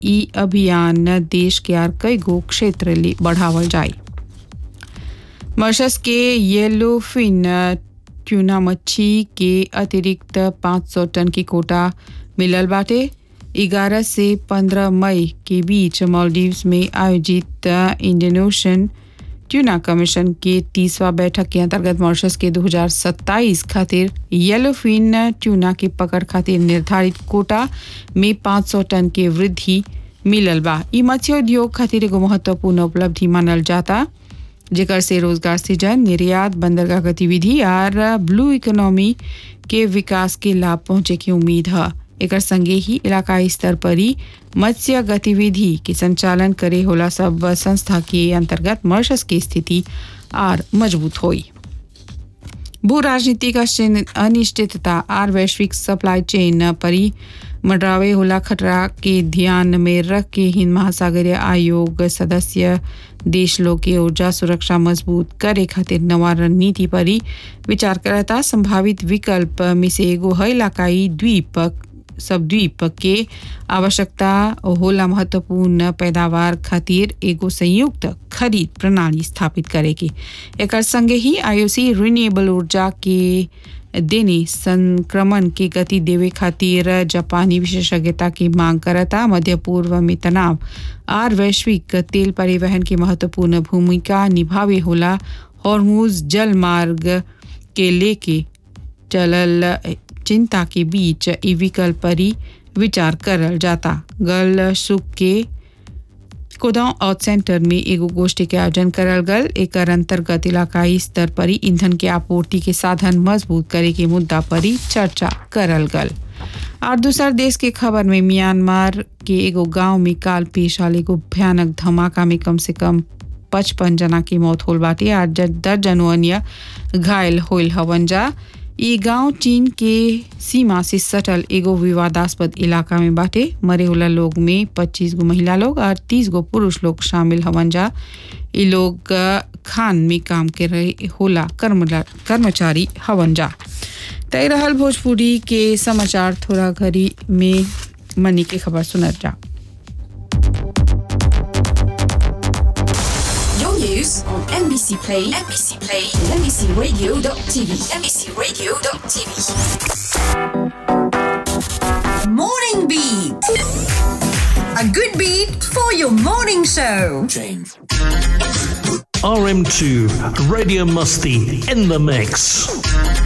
ई अभियान देश के आर कई गो क्षेत्र ले बढ़ावल जाए मॉरिशस के येलो फिन ट्यूना मच्छी के अतिरिक्त 500 टन की कोटा मिलल बाटे 11 से 15 मई के बीच मालदीव्स में आयोजित इंडियन ओशन ट्यूना कमीशन के तीसवा बैठक के अंतर्गत मॉरिशस के 2027 खातिर येलो फिन ट्यूना की पकड़ खातिर निर्धारित कोटा में 500 टन के वृद्धि मिलल बा ई मत्स्य उद्योग खातिर एगो महत्वपूर्ण उपलब्धि मानल जाता जेकर से रोजगार सृजन निर्यात बंदरगाह गतिविधि और ब्लू इकोनॉमी के विकास के लाभ पहुंचे की उम्मीद है एकर संगे ही इलाकाई स्तर पर ही मत्स्य गतिविधि के संचालन करे होला सब संस्था के अंतर्गत मॉरिशस की स्थिति और मजबूत हुई भू राजनीतिक अनिश्चितता और वैश्विक सप्लाई चेन परी मंडरावे होला खतरा के ध्यान में रख के हिंद महासागरीय आयोग सदस्य देश लोग के ऊर्जा सुरक्षा मजबूत करे खातिर नवा रणनीति पर ही विचार करता संभावित विकल्प में से एगो है इलाकाई द्वीप सबद्वीप के आवश्यकता होला महत्वपूर्ण पैदावार खातिर एगो संयुक्त खरीद प्रणाली स्थापित करे के एकर संगे ही आईओसी रिन्यूएबल ऊर्जा के देने संक्रमण के गति देवे खातिर जापानी विशेषज्ञता की मांग करता मध्य पूर्व में तनाव और वैश्विक तेल परिवहन की महत्वपूर्ण भूमिका निभावे होला हॉर्मूज जल मार्ग के लेके चलल चिंता के बीच ई विकल्प पर ही विचार करल जाता गल सुख के कोदांव आउट सेंटर में एगो गोष्ठी के आयोजन करल गल एकर अंतर्गत इलाकाई स्तर पर ही ईंधन के आपूर्ति के साधन मजबूत करे के मुद्दा पर ही चर्चा करल गल और दूसर देश के खबर में म्यांमार के एगो गांव में काल पेश आल एगो भयानक धमाका में कम से कम पचपन जना की मौत होल बाटे और दर्जनों अन्य घायल होल हवन जा ई गांव चीन के सीमा से सटल एगो विवादास्पद इलाका में बाटे मरे होला लोग में 25 गो महिला लोग और 30 गो पुरुष लोग शामिल हवन जा ई लोग खान में काम के रहे होला कर्मचारी हवन जा तय रहल भोजपुरी के समाचार थोड़ा घड़ी में मनी के खबर सुनत जा news on NBC Play, NBC Play, NBCRadio.tv, NBCRadio.tv. Morning Beat. A good beat for your morning show. RM2, Radio Musty in the mix.